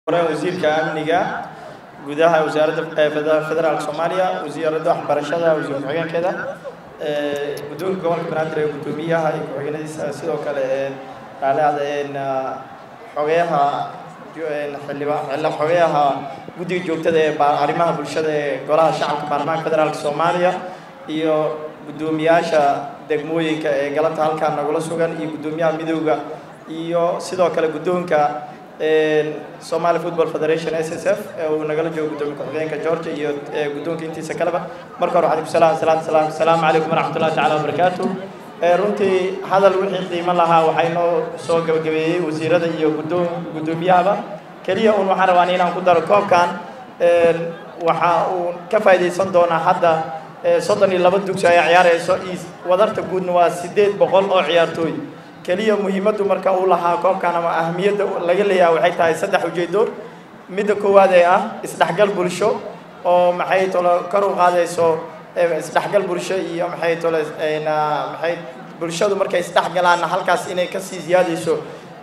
hore wasiirka amniga gudaha wasaaradda federaalka soomaaliya wasiiradda waxbarashada wasiir ku-xigeenkeeda guddoonka gobolka banaadir ee guddoomiyaha iyo ku-xigeenadiisa sidoo kale raaliada xogeyaha xildhibaan xogeyaha guddiga joogtada ee arrimaha bulshada ee golaha shacabka baarlamaanka federaalka soomaaliya iyo guddoomiyaasha degmooyinka ee galabta halkaan nagula sugan iyo guddoomiyaha midooda iyo sidoo kale guddoonka Somali Football Federation SSF ee uu nagala joogo gudoomiye ku-xigeenka Georgia iyo guddoonka intiisa kaleba marka hore waxaan ku salaam salaam salaam salaamu calaykum waraxmatullahi tacaala wabarakaatu runtii hadal wixii qiimo lahaa waxay noo soo gabagabeeyey wasiirada iyo guddoon guddoomiyahaba keliya uun waxaan rabaa inaan ku daro koobkan waxa uu ka faa'iidaysan doonaa hadda soddon iyo laba dugsi ayaa ciyaarayso wadarta guudna waa siddeed boqol oo ciyaartooy keliya muhiimaddu marka uu lahaa koobkan ama ahamiyadda laga leeyahay waxay tahay saddex ujeedo midda koowaad ee ah isdhexgal bulsho oo maxay tolo kor u qaadayso isdhexgal bulsho iyo maxay tolo maxay bulshadu markay isdhexgalaanna halkaas inay kasii ziyaadayso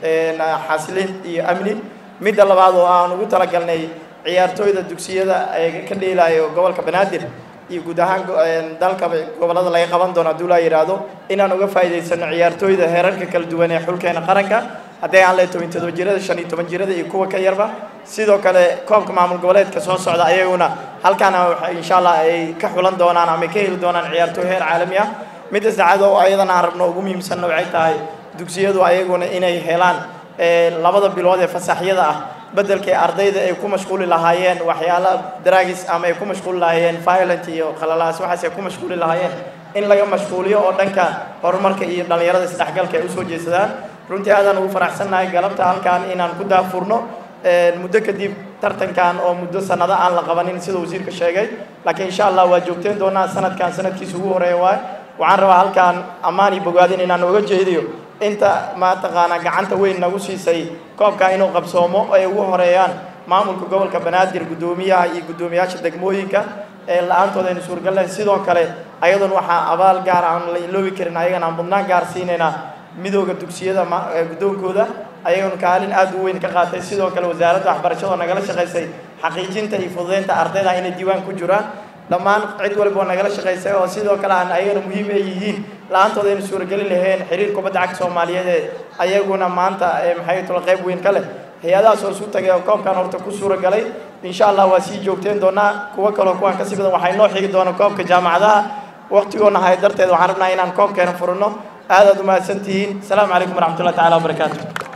xasilin iyo amni midda labaad oo aan ugu talagalnay ciyaartooyda dugsiyada ee ka dheelayo gobolka banaadir iyo guud ahaan dalka gobolada laga qaban doono hadduu laa yidhaahdo inaan uga faa'iidaysano ciyaartooyda heerarka kala duwan ee xulkeena qaranka hadday aan leeyahay toban todoba jirada shan iyo toban jirada iyo kuwa ka yarba sidoo kale koobka maamul goboleedka soo socda ayaguna halkaana insha allah ay ka xulan doonaan ama ka heli doonaan ciyaartooy heer caalami ah midda saacad oo ayadana aan rabno ugu muhiimsanna waxay tahay dugsiyadu ayaguna inay helaan labada bilood ee fasaxyada ah bedelkay ardayda ay ku mashquuli lahaayeen waxyaala dragis ama ay ku mashquuli lahaayeen violent iyo khalalaas waxaas ay ku mashquuli lahaayeen in laga mashquuliyo oo dhanka horumarka iyo dhallinyarada isdhexgalka ay usoo jeedsadaan runtii aadaan ugu faraxsannahay galabta halkaan inaan ku daafurno muddo kadib tartankan oo muddo sanado aan la qabanin sida wasiirka sheegay laakiin insha allah waa joogteen doonaa sanadkan sanadkiisa ugu horeeya waay waxaan rabaa halkaan ammaan iyo bogaadin inaan uga jeediyo inta mataqaanaa gacanta weyn nagu siisay koobka inuu qabsoomo ay ugu horeeyaan maamulka gobolka banaadir guddoomiyaha iyo guddoomiyaasha degmooyinka ee la-aantooda aynu suurgaleen sidoo kale ayadoon waxaa abaal gaar aan la iloobi karin ayagana aan mudnaan gaar siinaynaa midooda dugsiyada guddoonkooda ayagoon kaalin aad u weyn ka qaatay sidoo kale wasaaradda waxbarashada oo nagala shaqaysay xaqiijinta iyo fududeynta ardayda inay diiwaan ku jiraan dhammaan cid walba oo nagala shaqaysay oo sidoo kale aan ayagana muhiim ay yihiin la-aantooda aynu suurageli lahayn xiriir kubadda cagta soomaaliyeed ee ayaguna maanta maxay tolo qayb weyn ka leh hay-adahaas oo isu tagay oo koobkan horta ku suuragalay insha allah waa sii joogteen doonaa kuwo kaloo kuwaan kasii badan waxay noo xigi doona koobka jaamacadaha waqtigoona hay darteed waxaan rabnaa inaan koobkeena furino aadaad umahadsan tihiin asalaamu calaykum waraxmatullahi tacala wabarakaatu